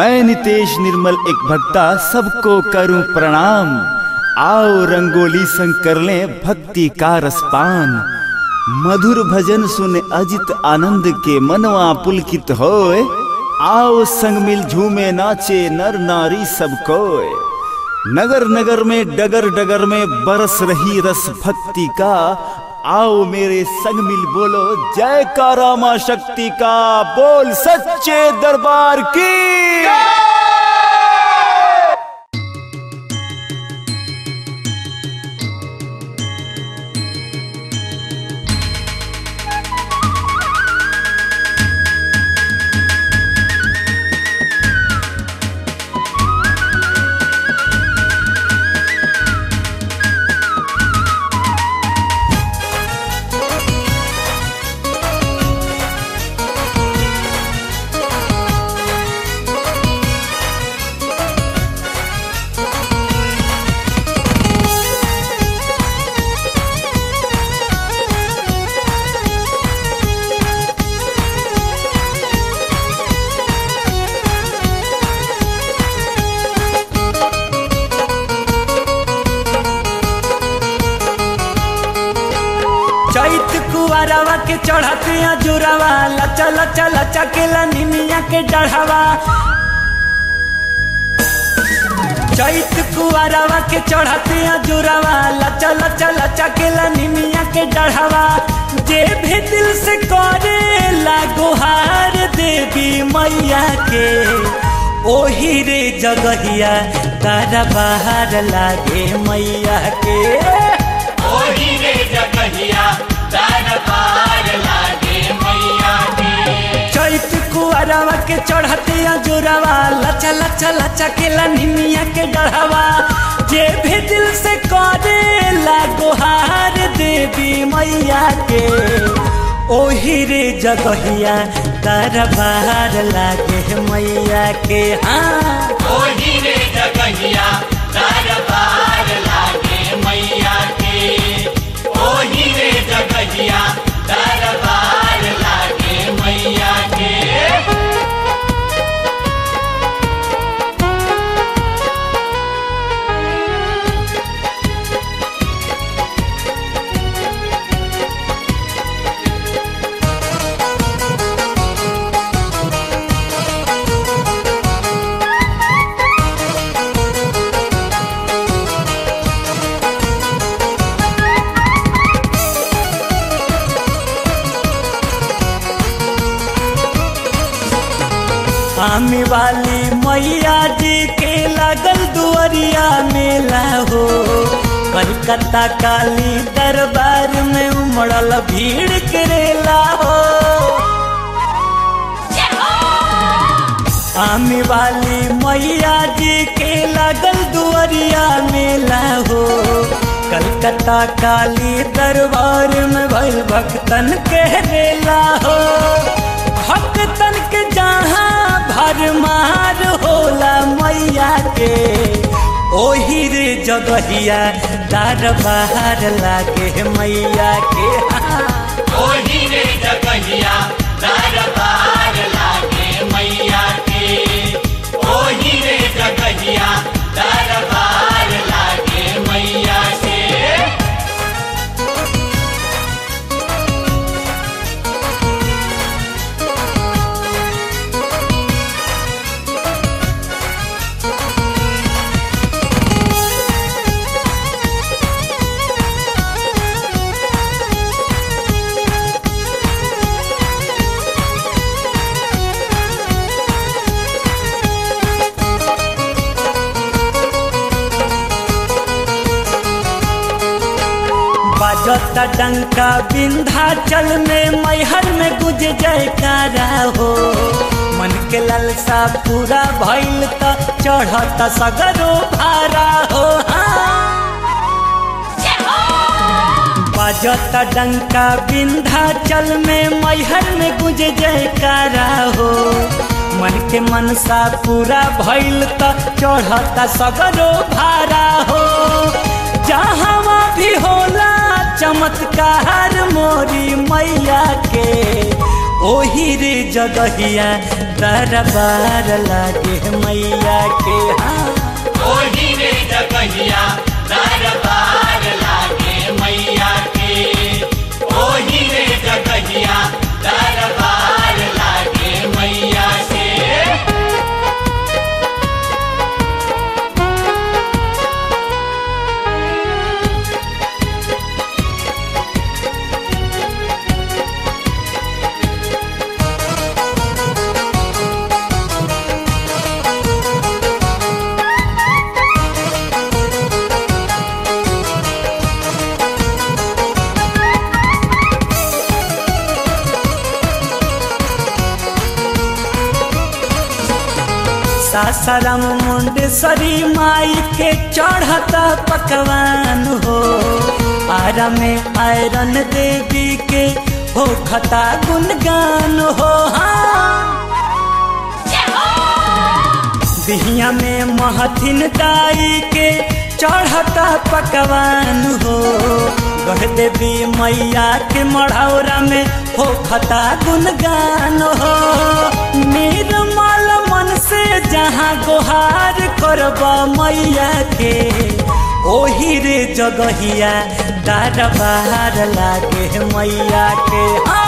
मैं नितेश निर्मल एक भक्ता सबको करूं प्रणाम आओ रंगोली संग कर लें भक्ति का रसपान मधुर भजन सुन अजित आनंद के मनवा पुलकित होए आओ संग मिल झूमे नाचे नर नारी सब कोय नगर नगर में डगर डगर में बरस रही रस भक्ति का आओ मेरे संग मिल बोलो जय कारा मां शक्ति का बोल सच्चे दरबार की चैत कुआरवा के चढ़ते जुरावा लचा लचा लचा के निमिया के डढ़ावा चैत कुआरवा के चढ़ते जुरावा लचा लचा लचा के निमिया के डढ़ावा जे भी दिल से करे लागोहार देवी मैया के ओही रे जगहिया तारा बाहर लागे मैया के ओही रे जगहिया दरबार लागे मैया के चैत कुआरवा के चढ़ते जोरावा लचा लचा लचा के निमिया के डढ़ावा जे भी दिल से करे लागोहार देवी मैया के ओही रे जगहिया दरबार लागे मैया के हाँ ओही रे जगहिया दरबार लागे मैया के ओही रे जगहिया दरबार लागे मैया के आमी वाली मैया जी के लगल दुआरिया मेला हो कलकत्ता काली दरबार में उमड़ल भीड़ करेला हो आमी वाली मैया जी के लगल दुआरिया मेला हो कलकत्ता काली दरबार में भइल भक्तन के रेला हो भक्तन के जहाँ भरमार होला मैया के ओही रे जगहिया दरबार लागे मैया के हाँ। ओही रे जगहिया दरबार लागे मैया के ओही रे जगहिया दरबार लागे मैया के बजता डंका विंध्याचल में मैहर में गुज जयकारा हो मन के ललसा पूरा भइल त चढ़ता सगरो भारा हो बजता डंका विंध्याचल में मैहर में गुज जयकारा हो मन के मनसा पूरा भइल त चढ़ता सगरो भारा हो जहाँ भी होला चमत्कार मोरी मैया के ओही रे जगहिया दरबार लागे मैया के हाँ ओही रे जगहिया दरबार लागे मैया के ओही रे जगहिया दरबार लागे मैया के सासाराम मुंडेश्वरी माई के चढ़ता पकवान हो आरा में आयरन देवी के हो खता गुणगान हो हाँ बिहिया में महथिन दाई के चढ़ता पकवान हो गढ़ देवी मैया के मढ़ौरा में हो खता गुणगान हो निर्मल मन से जहाँ गोहार करब मैया के ओही रे जगहिया दरबार लागे मैया के हाँ